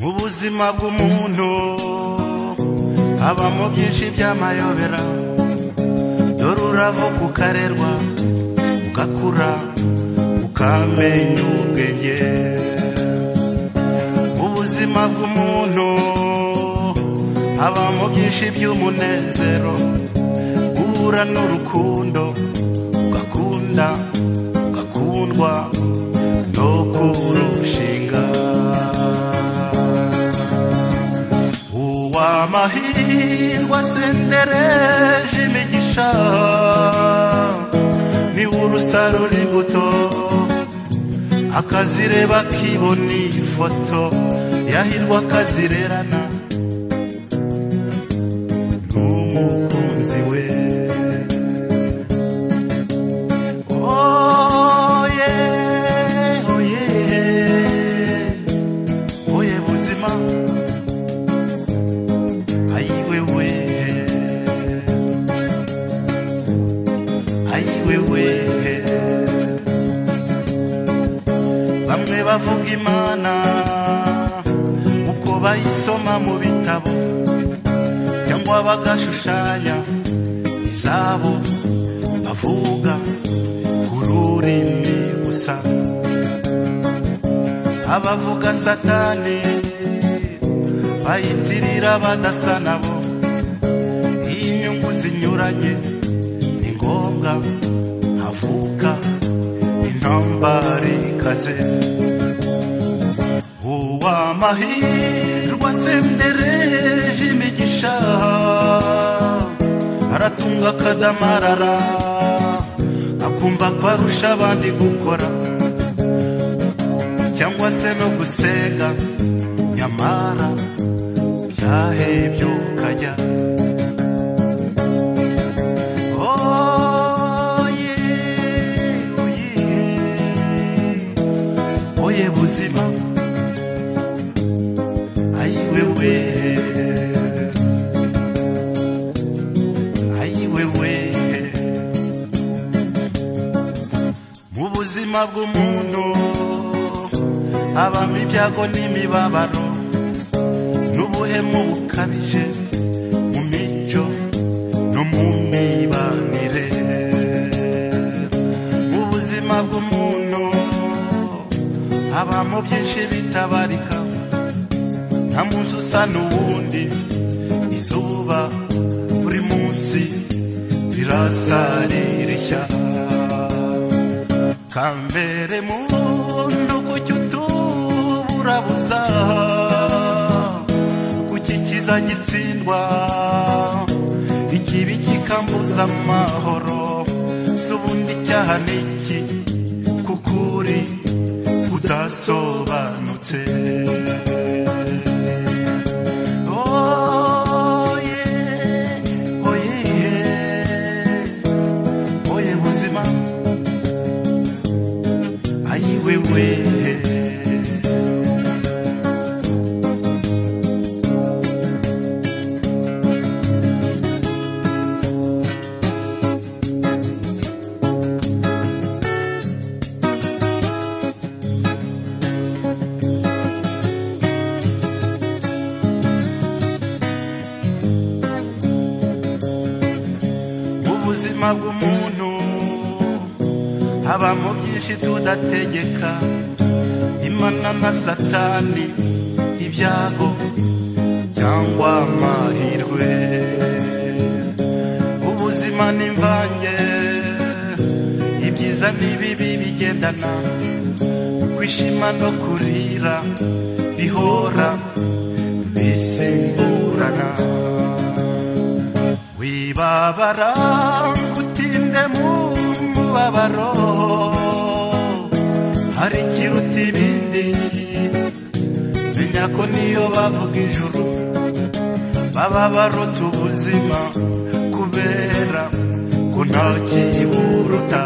mu buzima bw'umuntu habamo byinshi by'amayobera dore uravuka ukarerwa ugakura ukamenya ubwenge mu buzima bw'umuntu habamo byinshi by'umunezero guhura n'urukundo ugakunda ugakundwa no kurushinga uw'amahirwe asendereje imigisha niwe urusarura imbuto akazireba akibona iyi foto yahirwa akazirerana n'umukunzi we Oh yeah, oh yeah, oh yeah, buzima ayiwewe ayiwewe bamwe bavuga imana uko bayisoma mu bitabo cyangwa bagashushanya izabo bavuga ku rurimi gusa abavuga satani bayitirira badasa nabo iyo inyungu zinyuranye ni ngombwa havuka intambara ikaze uw'amahirwe asendereje imigisha aratunga akadamarara akumva ko arusha abandi gukora cyangwa se no gusenga nyamara byahebye ukajya oye oye oye buzima ayiwewe ayiwewe mu buzima bw'umuntu habamo ibyago n'imibabaro n'ubuhemu bukabije mu mico no mu mibanire mu buzima bw'umuntu habamo byinshi bitabarika nta munsi usa n'uwundi izuba buri munsi rirasa ririshya kambere muntu kujya utuburabuza gukikiza gitsindwa ikibi kikambuza amahoro si ubundi icyaha ni iki kuko uri udasobanutse Oye, oye, oye buzima ayiwewe mu buzima bw'umuntu habamo byinshi tudategeka imana na satani ibyago cyangwa amahirwe ubuzima n'imvange ibyiza n'ibibi bigendana kwishima no kurira bihora bisimburana wibabara utinde mu mubabaro hari ikiruta ibindi menya ko niyo bavuga ijuru baba barota ubuzima kubera ko nta kiburuta